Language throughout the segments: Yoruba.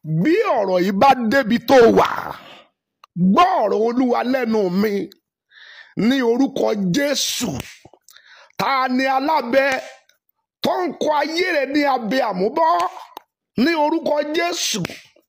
bí ọ̀rọ̀ yìí bá débi tó wà gbọ́ ọ̀rọ̀ olúwa lẹ́nu mi ní orúkọ jésù ta ni alábẹ tó ń kọ ayé rẹ ní abẹ àmúbọ́ ní orúkọ jésù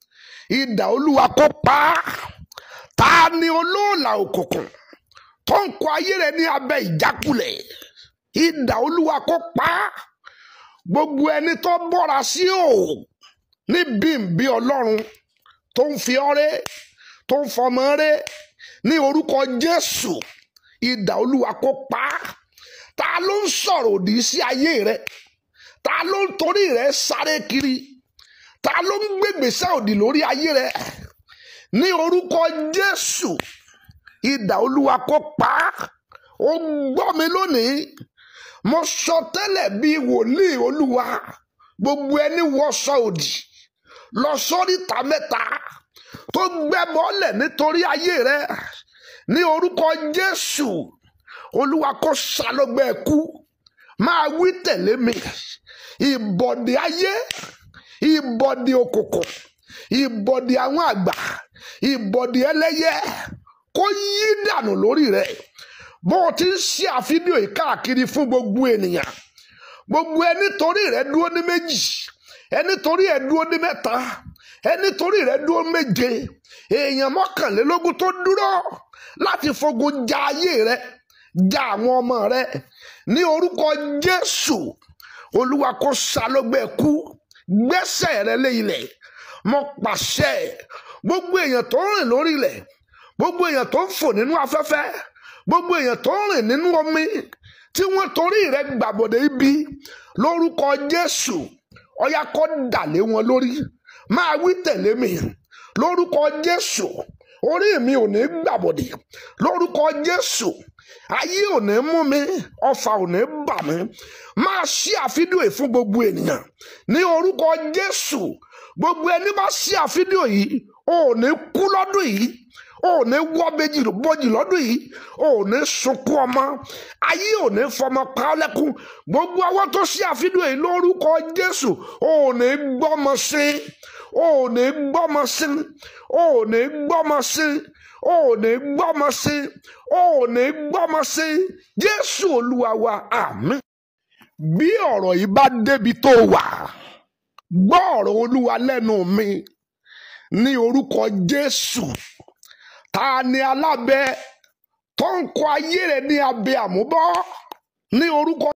idà olúwa kó pa á ta ni olóòlà òkùnkùn tó ń kọ ayé rẹ ní abẹ ìjákulẹ̀ idà olúwa kó pa á gbogbo ẹni tó bọ́ra sí òògùn ní bímbí ọlọ́run tó ń fi ọrẹ tó ń fọmọ rẹ ní orúkọ jésù idà olúwa kó pa á ta ló ń sọ̀rọ̀ òdì sí ayé rẹ ta ló ń torí rẹ sáré kiri ta ló ń gbégbèsè òdì lórí ayé rẹ ní orúkọ jésù idà olúwa kó pa á ó gbọ́ mi lónìí mo sọ tẹ́lẹ̀ bíi wòlíì olúwa gbogbo ẹni wọṣọ òdì lọ sóríta mẹ́ta tó gbẹ́bọ́lẹ̀ nítorí ayé rẹ ní orúkọ jésù olúwa kó ṣàlọ́gbẹ́ ẹ̀kú máa wí tẹ̀lé mi ìbọ̀dé ayé ìbọ̀dé òkùnkùn ìbọ̀dé àwọn àgbà ìbọ̀dé ẹlẹ́yẹ kó yí dànù lórí rẹ bó o ti ń ṣe àfídíò yìí káàkiri fún gbogbo ènìyàn gbogbo ẹni torí rẹ dúró ní méjì ẹni torí ẹ dúró ní mẹ́ta ẹni torí rẹ dúró méje èèyàn mọ́kànlélógún tó dúró láti fogun ja ayé rẹ ja àwọn ọmọ rẹ ní orúkọ jésù olúwa kó ṣàlọgbẹ kú gbẹ́sẹ̀ rẹ lé ilẹ̀ mo pàṣẹ gbogbo èèyàn tó ń rìn lórí ilẹ̀ gbogbo èèyàn tó ń fò nínú afẹ́fẹ́ gbogbo èèyàn tó ń rìn nínú omi tí wọ́n torí rẹ gbàbọ̀dé ibi lórúkọ jésù ọyá kó dàlé wọn lórí máa wí tẹ̀lé mi lórúkọ jésù orí mi ò ní gbàbọ̀dé lórúkọ jésù ayé ò ní mú mi ọfà ò ní bà mí máa ṣí àfídíò yìí fún gbogbo ènìyàn ní orúkọ jésù gbogbo ẹni bá ṣí àfídíò yìí ò ní kú lọ́dún yìí ò ní wọ́ méjì bọ́jì lọ́dún yìí ò ní sunkún ọmọ ayé ò ní fọmọ pa ọ́ lẹ́kún gbogbo àwọn tó ṣí àfídíò yìí lórúkọ jésù ò ní gbọ́mọ sí ò ní gbọ́mọ sí ò ní gbọ́mọ sí ò ní gbọ́mọ sí ò ní gbọ́mọ sí jésù olúwa wa àmín bí ọ̀rọ̀ yìí bá débi tó wà gbọ́ ọ̀rọ̀ olúwa lẹ́nu mi ní orúkọ jésù ta ni alábẹ tó ń kọ ayé rẹ ní abẹ àmúbọ́ ní orúkọ